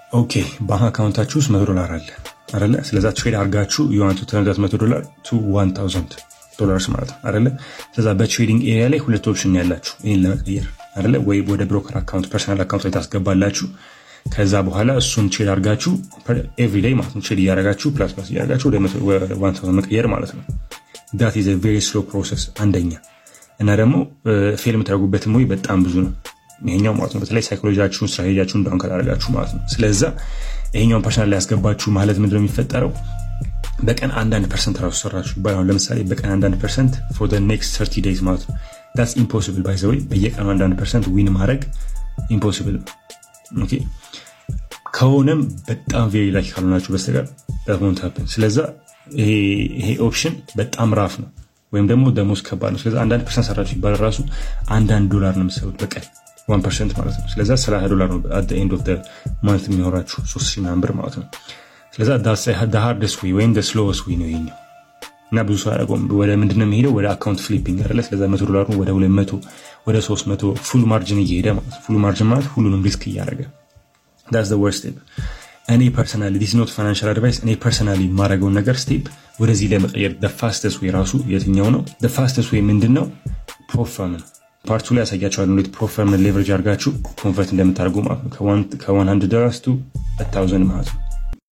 ኦኬ ባንክ አካውንታችሁ ውስጥ መቶ ዶላር አለ አለ ስለዛ ትሬድ አርጋችሁ የዋንቱ ተነዛት መቶ ዶላር ቱ ዋን ታውዘንድ ዶላርስ ማለት ነው አለ ስለዛ በትሬዲንግ ኤሪያ ላይ ሁለት ኦፕሽን ያላችሁ ይህን ለመቀየር አለ ወይ ወደ ብሮከር አካውንት ፐርሰናል አካውንት ላይ ታስገባላችሁ ከዛ በኋላ እሱን ትሬድ አርጋችሁ ኤቭሪዴይ ማለት ነው ትሬድ እያረጋችሁ ፕላስ ፕላስ እያረጋችሁ ወደ ዋን ታውዘንድ መቀየር ማለት ነው ዳት ኢዝ ቬሪ ስሎ ፕሮሰስ አንደኛ እና ደግሞ ፌል የምታደርጉበትም ወይ በጣም ብዙ ነው ይሄኛው ማለት ነው በተለይ ሳይኮሎጂያችሁን ስትራቴጂያችሁን ዳውን ካላደረጋችሁ ማለት ነው ስለዛ ይሄኛውን ፐርሰናል ላይ ያስገባችሁ ማለት ምንድነው የሚፈጠረው በቀን አንዳንድ ፐርሰንት ራሱ ሰራችሁ ይባላል ለምሳሌ በቀን አንዳንድ ፐርሰንት ፎር ኔክስት ሰርቲ ዴይዝ ማለት ነው ዳትስ ኢምፖሲብል ባይ ዘ ወይ በየቀኑ አንዳንድ ፐርሰንት ዊን ማድረግ ኢምፖሲብል ነው ኦኬ ከሆነም በጣም ቬሪ ላኪ ካልሆናችሁ በስተቀር ዳት ሀፕን ስለዛ ይሄ ኦፕሽን በጣም ራፍ ነው ወይም ደግሞ ደሞዝ ከባድ ነው ስለዚ አንዳንድ ፐርሰንት ሰራችሁ ይባላል ራሱ አንዳንድ ዶላር ነው የምትሰሩት በቀን ዋን ፐርሰንት ማለት ነው ስለዛ ሰላሳ ዶላር ነው አት ኤንድ ኦፍ ማንት የሚኖራችሁ ሶስት ሺህ ምናምን ብር ማለት ነው ስለዛ ሃርደስ ወይ ወይም ስሎወስ ወይ ነው ይኛው እና ብዙ ሰው ያደረገውም ወደ ምንድነው የሚሄደው ወደ አካውንት ፍሊፒንግ አለ ስለዛ መቶ ዶላሩ ወደ ሁለት መቶ ወደ ሶስት መቶ ፉል ማርጅን እየሄደ ማለት ፉል ማርጅን ማለት ሁሉንም ሪስክ እያደረገ ዳስ ወርስት ስቴፕ እኔ ፐርሰናሊ ዲስ ኖት ፋይናንሻል አድቫይስ እኔ ፐርሰናሊ የማደርገውን ነገር ስቴፕ ወደዚህ ለመቀየር ፋስተስ ወይ ራሱ የትኛው ነው ፋስተስ ወይ ምንድን ነው ፕሮፈርም ነው ፓርቱ ላይ ያሳያቸዋል እንዴት ፕሮፈርምን ሌቨሬጅ አድርጋችሁ ኮንቨርት እንደምታደርጉ ማለት ነው ከ100 ዶላርስ ቱ ታውዘንድ ማለት ነው